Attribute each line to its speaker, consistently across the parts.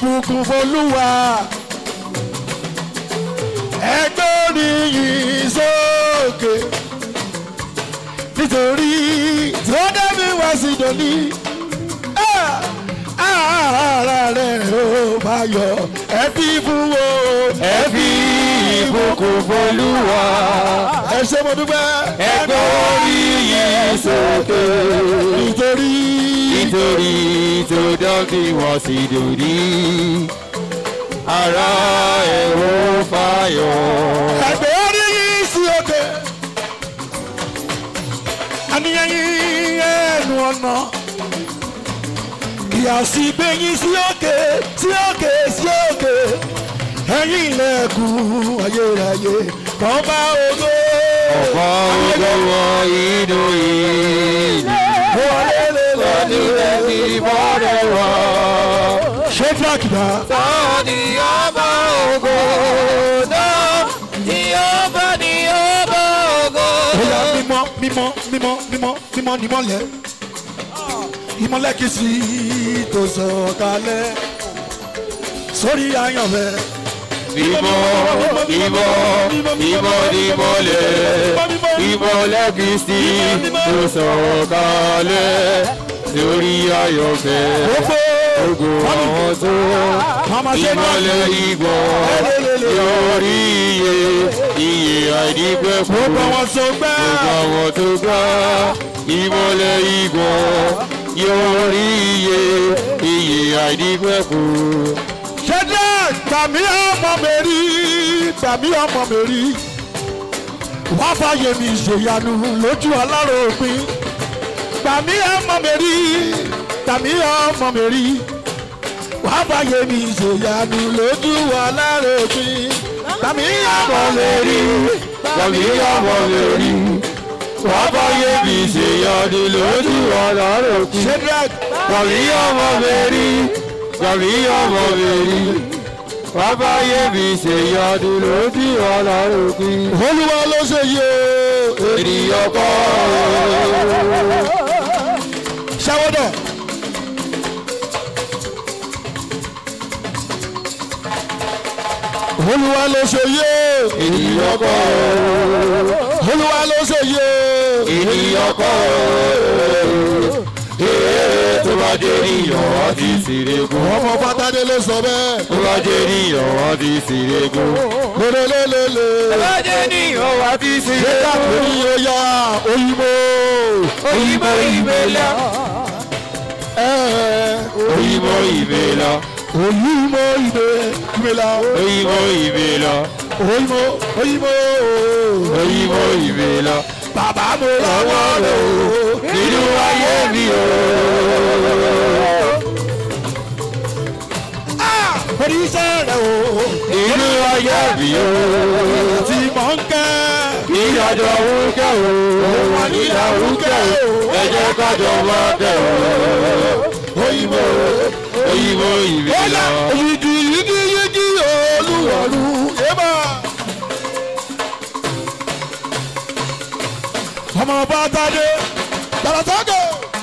Speaker 1: ìbùkún fọlúwa ẹgbẹ́ oníyìn sókè nítorí tó dẹ́mi wá sí dòní ara rẹ̀ ó bá yọ ẹ fi fún wo
Speaker 2: ẹ fi ìbùkún fọlúwa
Speaker 1: ẹ ṣe mo dúpẹ́
Speaker 2: ẹgbẹ́ orí yìí sókè
Speaker 1: nítorí
Speaker 2: nítorí tó dọ́bí wọ́n sì dòrí ara ẹ̀ ó fàyọ̀.
Speaker 1: ẹgbẹ́ oníyìn sí òkè àníyàn yín ẹnu ọ̀nà ìyá sí gbẹ̀yìn sí òkè sí òkè sí òkè ẹ̀yìn ilẹ̀kùn ayérayé kàn bá ògo.
Speaker 2: ọ̀pọ̀ olówó inú ìlú lọ́dún ẹbí bọ́dẹ̀ wọ̀.
Speaker 1: ṣé frank bá
Speaker 2: Tọ́ni ọba ògo náà tí ọba ní ọba ògo.
Speaker 1: bóyá mímọ́ mímọ́ mímọ́ mímọ́ mímọ́ nímọ́lẹ̀ ìmọ́lẹ̀ kìí sí tó sọ̀kalẹ̀ sórí àyànfẹ́.
Speaker 2: Bímọ bímọ bímọ nímọ̀lẹ̀ ìmọ̀lẹ̀ Kristi tó sọ̀kalẹ̀ lórí ayọ̀fẹ́.
Speaker 1: Gbogbo
Speaker 2: Ògo àwọn tó ìmọ̀lẹ̀ ìgbọ̀ lórí iye iye àìdípẹ́ fún
Speaker 1: gbogbo wọn so gbẹ́.
Speaker 2: gbogbo àwọn tó gbá ìmọ̀lẹ̀ ìgbọ̀ lórí iye iye àìdípẹ́ fún.
Speaker 1: ṣẹ́dá gbàmí ọmọ mi rí gbàmí ọmọ mi rí wá fàyè mi ṣèyanu lójú aláròpin gbàmí ọmọ mi rí gbàmí ọmọ mi rí wá fàyè mi ṣèyanu lójú aláròpin gbàmí ọmọ mi rí
Speaker 2: Tàbí ọmọ mi rí. Wọ́n bá yé mi ṣe yọdí lójú ọ̀nà òkú.
Speaker 1: ṣẹ́dá
Speaker 2: Tàbí ọmọ mi rí. Tàbí ọmọ mi rí. Wọ́n bá yé mi ṣe yọdí lójú ọ̀nà òkú.
Speaker 1: olúwa ló ṣe yé o.
Speaker 2: Ènìyàn kọ́
Speaker 1: ṣàwọ́dọ̀. olúwa ló ṣe yé
Speaker 2: ènìyàn kọ́
Speaker 1: olúwa ló ṣe yé
Speaker 2: ènìyàn kọ́ ee tó bá jẹ́ ènìyàn wá ti ṣèrègùn.
Speaker 1: ọmọ pátádé ló sọ bẹ́ẹ̀
Speaker 2: Tó bá jẹ́ ènìyàn wá ti ṣèrègùn.
Speaker 1: lélelélele
Speaker 2: Tó bá jẹ́ ènìyàn wá ti
Speaker 1: ṣé
Speaker 2: ṣèrègùn.
Speaker 1: káàkiri yóò yá òyìnbó
Speaker 2: Òyìnbó ìbélà. Òyìnbó ìbélà.
Speaker 1: òyìnbó ìdè ìgbéla
Speaker 2: Òyìnbó ìbélà.
Speaker 1: òyìnbó òyìnbó
Speaker 2: Òyìnbó ìbélà.
Speaker 1: bàbá mo lọ́wọ́ rẹ̀ o
Speaker 2: Nínú ayé mi o.
Speaker 1: oníṣẹ́ rẹ̀ o
Speaker 2: Nínú ayé mi o.
Speaker 1: tí mò ń kẹ́
Speaker 2: Ìyàjọ wúkẹ́ o. Ìyà wúkẹ́ o. Ẹ jẹ́ kájọ wá kẹ́ o.
Speaker 1: òyìnbó
Speaker 2: Òyìnbó ìbélà.
Speaker 1: yìgì yìgì yìgì olúwọ̀lú yébà. ọmọ bàtàdé tàlàtàgò.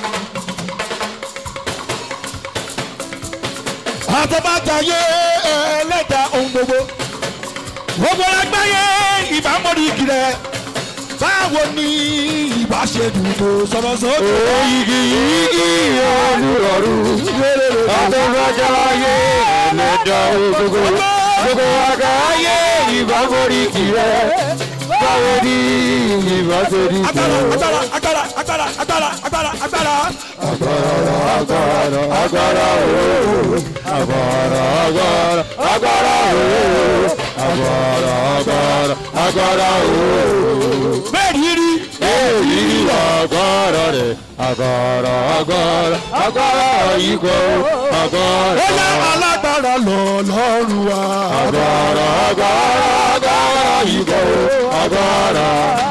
Speaker 1: àtọ́bàtàyé ẹlẹ́dà ohun gbogbo. gbogbo lágbáyé ìbámọ́rí kìlẹ̀. báwo ni ìbá ṣe dùn tó sọ̀rọ̀ sókè.
Speaker 2: Oyigi yigi olùrọ̀rù. Àtọ́gbájá ayé ẹlẹ́dà ògógó. Gbogbo àgbà ayé ìbáforí kìrẹ́. Báwo ni ìbá ṣe rí
Speaker 1: agbára
Speaker 2: kìrẹ́?
Speaker 1: agbára agbára agbára agbára agbára agbára.
Speaker 2: Agbára agbára ooo. Agbára agbára agbára ooo. Agbára agbára agbára ooo.
Speaker 1: bẹ́ẹ̀ ni rí
Speaker 2: Èyí ni agbára rẹ̀. Agbára agbára agbára ikọ̀ agbára.
Speaker 1: ó yá alágbára lọ lọ́rùn wa.
Speaker 2: Agbára agbára agbára ikọ̀ agbára.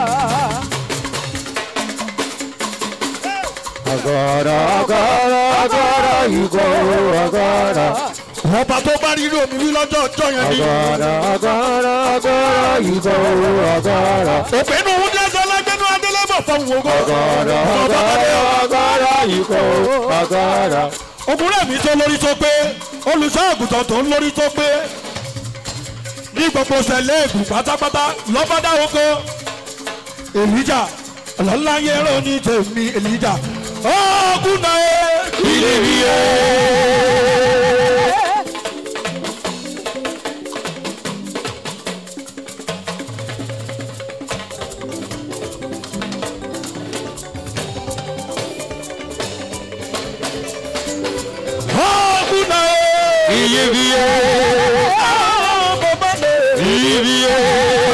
Speaker 2: Agbára agbára agbára ikọ̀ agbára.
Speaker 1: ọba tó bá rí omi wí lọ́jọ́ ọjọ́ yẹn ni.
Speaker 2: Agbára agbára agbára ikọ̀ agbára.
Speaker 1: òpinnu ohun jẹ́ sọ lágbẹ́nu adélébọ̀ fún ògo.
Speaker 2: Agbára agbára agbára ikọ̀ agbára.
Speaker 1: ògùnrẹ́ mi tó lórí tó pé olùṣọ́ àgùntàn tó ń lórí tó pé ní gbogbo sẹ̀lẹ̀ ègùn pátápátá lọ́bàdà oko èlíjà ọlọ́lá yẹrọ ní tèmi èlíjà ọ̀gùn náà
Speaker 2: ilé mi yẹ.
Speaker 1: ọ̀gùn náà
Speaker 2: ilé mi yẹ. ilé mi yẹ.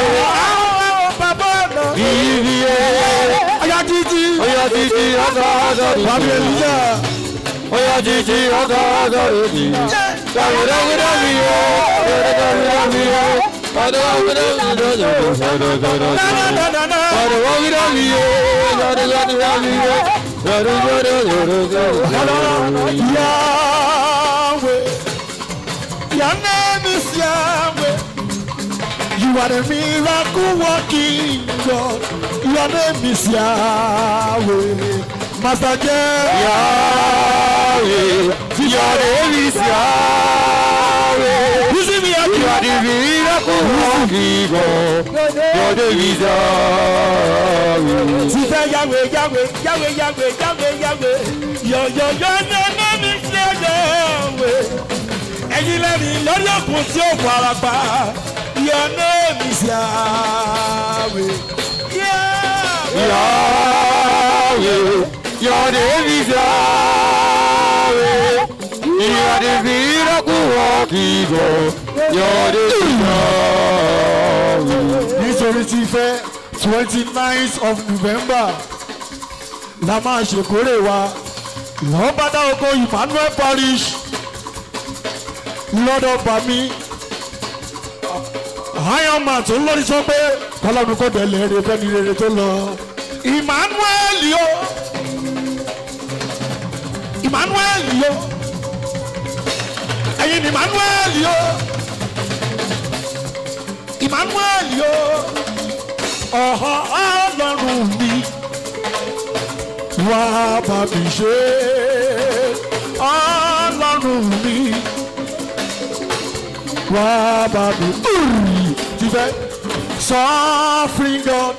Speaker 2: ilé mi yẹ.
Speaker 1: Aya títí,
Speaker 2: Oya títí ọ̀dọ̀ ọ̀dọ̀
Speaker 1: Bàbá
Speaker 2: rẹ̀.
Speaker 1: Èlíjà,
Speaker 2: Oya títí ọ̀dọ̀ ọ̀dọ̀ rẹ̀. Dàmídàmídà mi yẹ. Dàmídàmídà mi yẹ. Dàmídàmídà mi yẹ.
Speaker 1: dánadáná,
Speaker 2: Dàmídàmídà mi yẹ. Dàmídàmídà mi yẹ. Dàmídàmídà mi yẹ.
Speaker 1: Yahweh, your name is Yahweh. You are the miracle working God. Your name is Yahweh. Master J.
Speaker 2: Yahweh, your name is Yahweh.
Speaker 1: You see me
Speaker 2: You are
Speaker 1: happy?
Speaker 2: the miracle working God. Your name is Yahweh.
Speaker 1: Ti fẹ́ Yahweh, Yahweh, Yahweh, Yahweh, Yahweh, Yahweh. Your, your, your name is Yahweh. Ẹyin lẹ́rìí lórí òkun tí ó fara pa. Your name is Yahweh. Yahweh.
Speaker 2: Yahweh, your name is Yahweh. You are the miracle working God. Your name is Yahweh.
Speaker 1: nítorí ti fẹ́ twenty nine of november la máa ṣèkórè wa lọ́bàdà oko emmanuel parish lọ́dọ̀ bami ironman tó ń lórí sọ pé kọlọ́run kò délé rere fẹ́ni rere tó lọ emmanuel yo emmanuel yo ẹ̀yin ni emmanuel yo emmanuel yo ọ̀họ́ ọlọ́run mi wá bá mi ṣe ọlọ́run mi wá bá mi ti fẹ́ suffering God.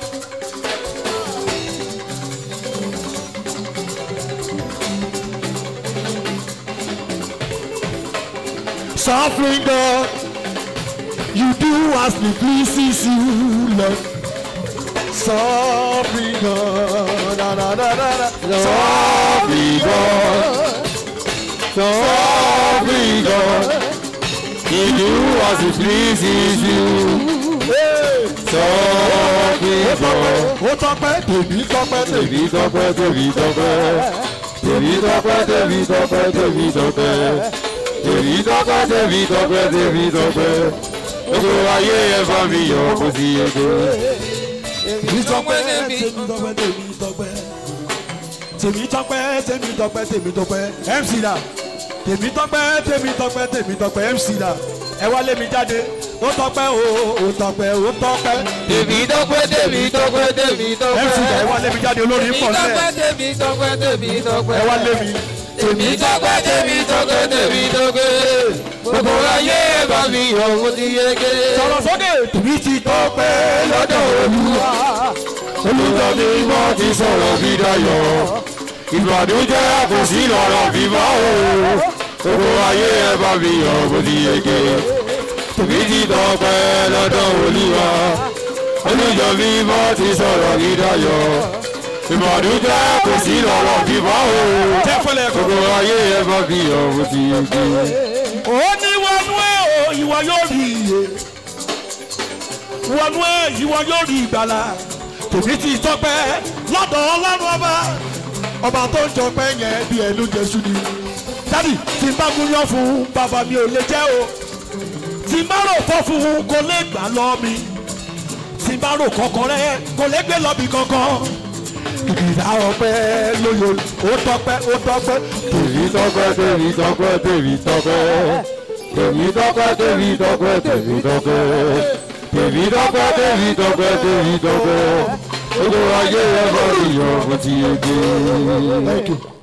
Speaker 1: Suffering God, you do as it pleases you, Lord. Suffering God, da, da, da, da, da.
Speaker 2: Sovereign God, sovereign God, He do as He pleases you. Sovereign God.
Speaker 1: Ó tọ́pẹ́, tèmi tọ́pẹ́, tèmi.
Speaker 2: Tèmi tọ́pẹ́, tèmi tọ́pẹ́, tèmi tọ́pẹ́, tèmi tọ́pẹ́, tèmi tọ́pẹ́. Tèmi tọ́pẹ́, tèmi tọ́pẹ́, tèmi tọ́pẹ́. Gbogbo ayé ẹ bá mi yọ̀ kó sí ege.
Speaker 1: Tèmi tọ́pẹ́, tèmi tọ́pẹ́, tèmi tọ́pẹ́. Tèmi tọ́pẹ́, tèmi tọ́pẹ́, tèmi tọ́pẹ́. MC da. Tèmi tọ́pẹ́, tèmi tọ́pẹ́, tèmi tọ́pẹ́. MC da. Ẹ wá lé mi jáde. Ó tọ́pẹ́ o, ó tọ́pẹ́, ó tọ́pẹ́.
Speaker 2: Tèmi tọ́pẹ́, tèmi tọ́pẹ́, tèmi tọ́pẹ́.
Speaker 1: MC da ẹ wá lé mi jáde olórí ń pọ̀
Speaker 2: tọ́pẹ́,
Speaker 1: sílẹ̀.
Speaker 2: tèmi tọ́pẹ́, tèmi tọ́pẹ́.
Speaker 1: Ẹ wá lé mi.
Speaker 2: Tèmi tọ́pẹ́, tèmi tọ́pẹ́, tèmi tọ́pẹ́. Gbogbo ayé ẹ bá mi yọ̀ kó sí ege.
Speaker 1: Sọ̀rọ̀ sókè. Tèmi ti tọ́pẹ́ lọ́dọ̀ Olúwa.
Speaker 2: Olùtọ́ mi mọ́ ti sọ̀rọ̀ bí dayọ̀. Ìbàdújẹ́ kò sí lọ́rọ̀ bímọ o. Gbogbo ayé ẹ bá mi yọ̀ kó sí ege. Tèmi ti tọ́pẹ́ lọ́dọ̀ Olúwa. Olùjọ́ mi mọ́ ti sọ̀rọ̀ bí dayọ̀. Ìbàdújẹ́ kò sí lọ́rọ̀ bímọ o.
Speaker 1: Jẹ́ fọlẹ̀ kọ́.
Speaker 2: Gbogbo ayé ẹ bá mi yọ̀ kó sí ege.
Speaker 1: ó ní wọnú ẹ o ìwọ yóò rí iye wọnú ẹ ìwọ yóò rí ìgbàlà tèmi ti tọpẹ́ lọ́dọ̀ Ọlọ́run ọba ọba tó ń jọpẹ́ yẹn bí ẹnu jésù ni dádì tí n bá gúnyán fún bàbá mi ò lè jẹ́ o tí n bá rò fọ́ fún un kò lè gbà lọ mi tí n bá rò kọ̀ọ̀kan rẹ kò lè gbé lọ bí kankan ìdá ọpẹ́ lóye ó tọpẹ́ ó tọpẹ́
Speaker 2: Tèmi tọ́pẹ́, tèmi tọ́pẹ́, tèmi tọ́pẹ́. Tèmi tọ́pẹ́, tèmi tọ́pẹ́, tèmi tọ́pẹ́. Tèmi tọ́pẹ́, tèmi tọ́pẹ́, tèmi tọ́pẹ́. Gbogbo ayé ẹ bá mi yọ̀ kó ti yege.
Speaker 1: Thank you.